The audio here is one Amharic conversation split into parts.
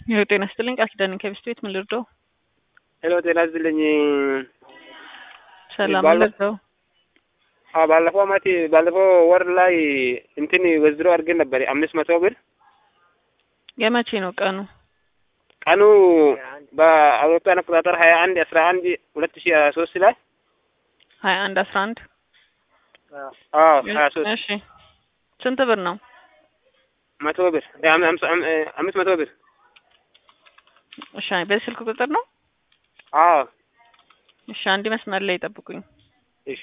ይኸው ጤና ይስጥልኝ ቃል ኪዳን ከሚስት ቤት ምን ልርዳው? ሄሎ ጤና ይስጥልኝ። ሰላም ምን ባለ- ልርዳው? አዎ ባለፈው አመት ባለፈው ወር ላይ እንትን ወዝሮ አድርገን ነበር አምስት መቶ ብር የመቼ ነው ቀኑ? ቀኑ በአውሮፓውያን አቆጣጠር ሀያ አንድ አስራ አንድ ሁለት ሺ ሀያ ሶስት ላይ ሀያ አንድ አስራ አንድ አዎ ሀያ ሶስት እሺ ስንት ብር ነው? መቶ ብር አም- አምሳ- አም- አምስት መቶ ብር እሺ በዚህ ስልክ ቁጥር ነው? አዎ እሺ አንድ መስመር ላይ ጠብቁኝ። እሺ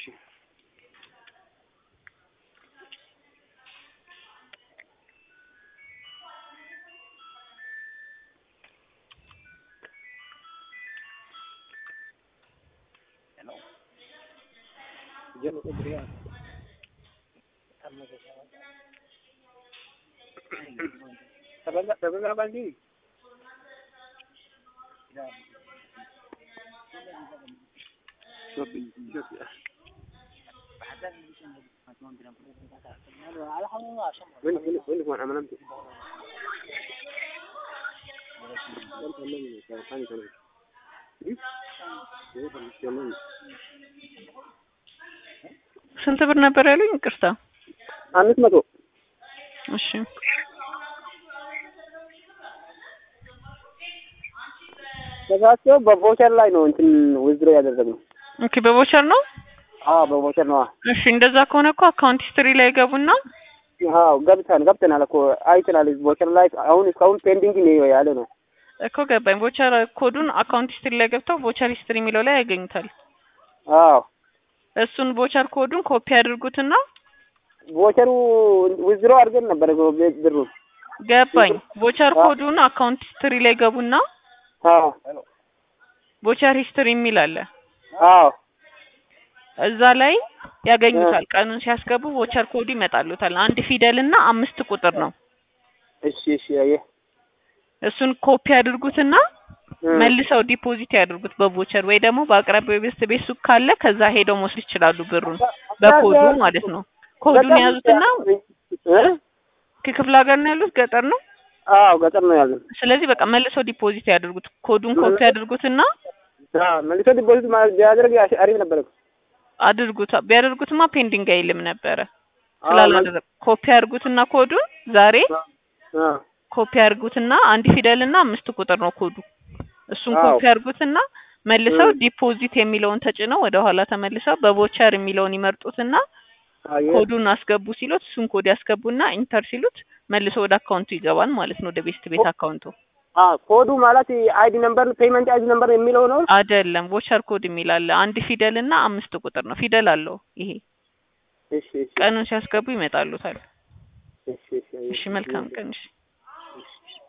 ስንት ብር ነበር ያሉኝ? ይቅርታ። አምስት መቶ እሺ ተሳስቶ በቮቸር ላይ ነው እንትን ውዝድሮ ያደረግነው። ኦኬ በቦቸር ነው? አዎ በቮቸር ነው። እሺ እንደዛ ከሆነ እኮ አካውንት ሂስትሪ ላይ ገቡና አዎ ገብተን ገብተናል እኮ አይተናል። ቮቸር ላይ አሁን እስካሁን ፔንዲንግ ነው ያለ ነው። እኮ ገባኝ። ቮቸር ኮዱን አካውንት ሂስትሪ ላይ ገብተው ቮቸር ሂስትሪ የሚለው ላይ ያገኙታል። አዎ እሱን ቮቸር ኮዱን ኮፒ አድርጉትና ቮቸሩ ውዝድሮ አድርገን ነበር እኮ ቤት ብሩ። ገባኝ። ቮቸር ኮዱን አካውንት ሂስትሪ ላይ ገቡና አዎ ቮቸር ሂስትሪ የሚል አለ። አዎ እዛ ላይ ያገኙታል። ቀኑን ሲያስገቡ ቮቸር ኮዱ ይመጣሉታል። አንድ ፊደል እና አምስት ቁጥር ነው። እሺ እሺ አየህ እሱን ኮፒ አድርጉትና መልሰው ዲፖዚት ያድርጉት በቮቸር ወይ ደግሞ በአቅራቢያው ቤት ቤት ሱቅ ካለ ከዛ ሄደው መውሰድ ይችላሉ ብሩን በኮዱ ማለት ነው። ኮዱን ያዙትና እ? ከክፍለ ሀገር ነው ያሉት ገጠር ነው። አዎ ገጠር ነው ያለን። ስለዚህ በቃ መልሰው ዲፖዚት ያድርጉት። ኮዱን ኮፒ አድርጉትና አዎ መልሶ ዲፖዚት ማለት ቢያደርግ አሽ- አሪፍ ነበር እኮ። አድርጉት። ቢያደርጉትማ ፔንዲንግ አይልም ነበረ አዎ፣ ስላላደረግ ኮፒ አድርጉትና ኮዱን ዛሬ አዎ ኮፒ አድርጉትና አንድ ፊደል እና አምስት ቁጥር ነው ኮዱ። እሱን አዎ። ኮፒ አድርጉትና መልሰው እ። ዲፖዚት የሚለውን ተጭነው ወደ ኋላ ተመልሰው በቮቸር የሚለውን ይመርጡትና አየህ ኮዱን አስገቡ ሲሉት እሱን ኮድ ያስገቡና ኢንተር ሲሉት መልሶ ወደ አካውንቱ ይገባል ማለት ነው። ወደ ቤስት ቤት አካውንቱ አዎ ኮዱ ማለት አይዲ ነምበር ፔመንት አይዲ ነምበር የሚለው ነው። አይደለም። ቮቸር ኮድ የሚል አለ። አንድ ፊደል እና አምስት ቁጥር ነው። ፊደል አለው ይሄ። እሺ እሺ ቀኑን ሲያስገቡ ይመጣሉታል። እሺ እሺ አየህ። እሺ መልካም ቀን። እሺ